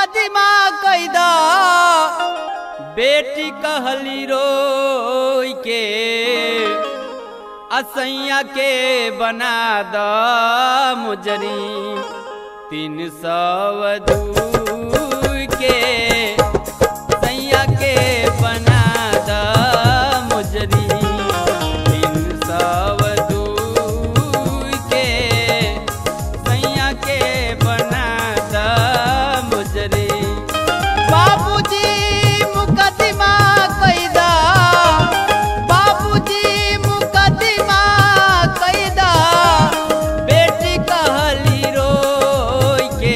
मुकदमा कैदा बेटी कहली रोई के असैया के बना द मुजरी तीन सौ दूर के सैया के बना द मुजरी तीन सौ दूर के सैया के बना द मुजरी बाबूजी मुकदमा कैदा बाबूजी मुकदमा कैदा बेटी कहली रोई के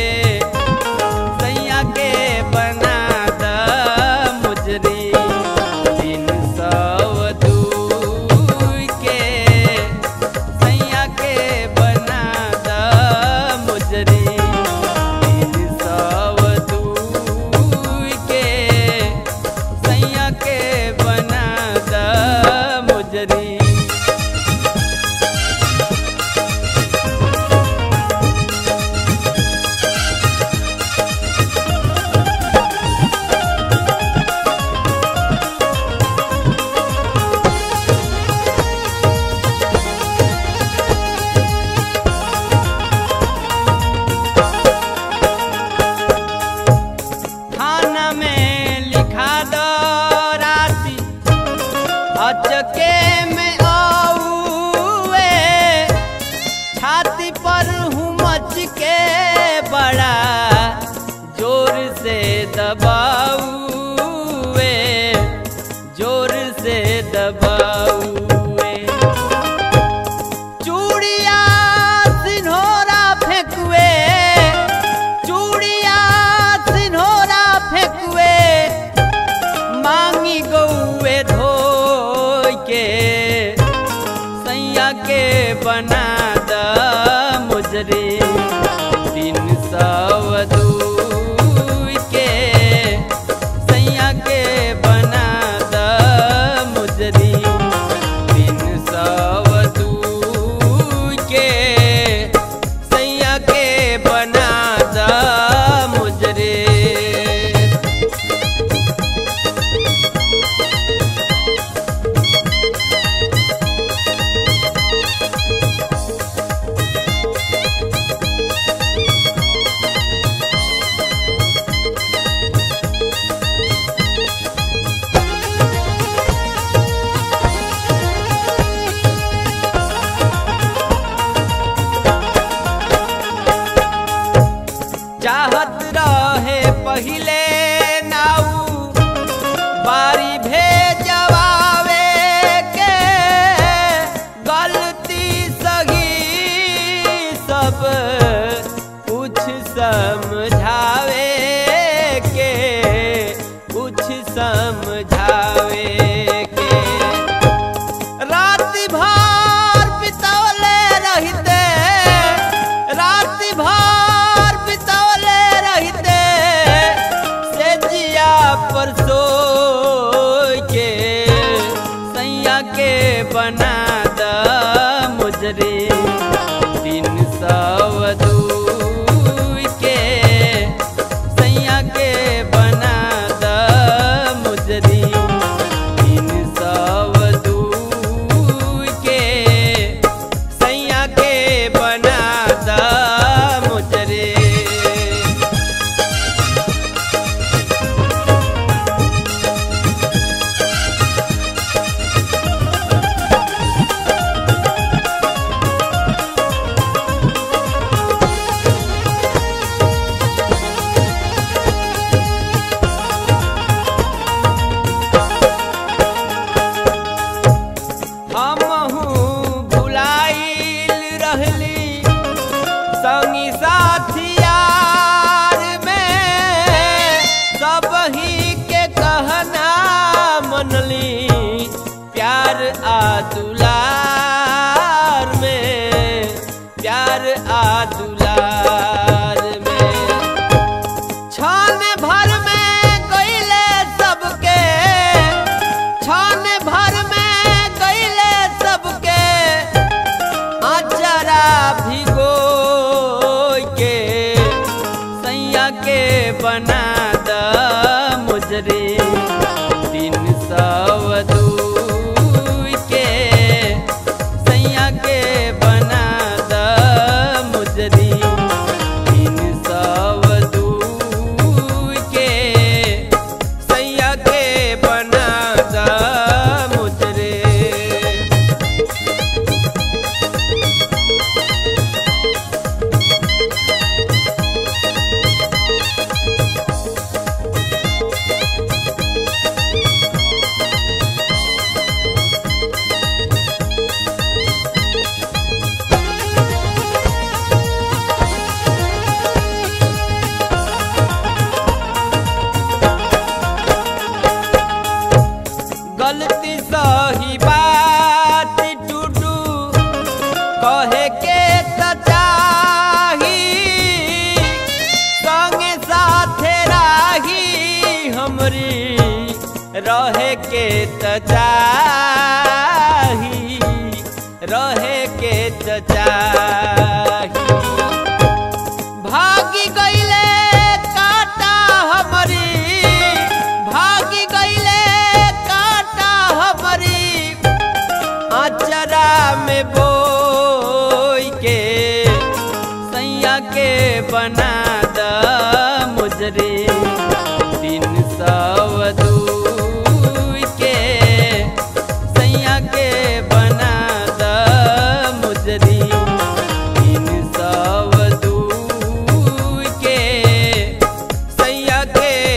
सैया के बना द मुजरी तीन सौ दूर के सैया के बना द मुजरी तीन सौ दूर के सैया के बना द मुजरी थाना में लिखा दो राशि अचके में आऊए छाती पर हूँ मच के बड़ा जोर से दबाऊए जोर से दबाऊए चूड़िया सिन्होरा फेंकुए चूड़िया सिन्होरा फेंकुए मांगी गौए धोई के सैया के बना द मुजरी तीन सौ दूर के सैया के बना द मुजरी तीन सौ दूर के सैया के बना द मुजरे चाहत रहे पहिले नाऊ बारी भेजवावे के गलती सही सब कुछ समझावे के कुछ समझावे के रात भर बितौले रहते रात भर बितौले रहते से जिया पर सोई के सैया के बना द मुजरी तीन सौ दूर के सैया के बना द मुजरी तीन सौ दूर के सैया के बना द मुजरे हमहू भुलाइल रहली संगी साथियार में सब ही के कहना मनली प्यार आ दुलार में प्यार आ दुलार में छान भर में गईले सबके छान भर में गईले सबके आचरा भिगो के सैया के बन रहे के त चाही रहे के त चाही भागी गईले काटा हमरी भागी गईले काटा हमरी अचरा में बोई के सैया के बना द मुजरे तीन सौ दूई के सैया के बना द मुजरी तीन सौ दूई के सैया के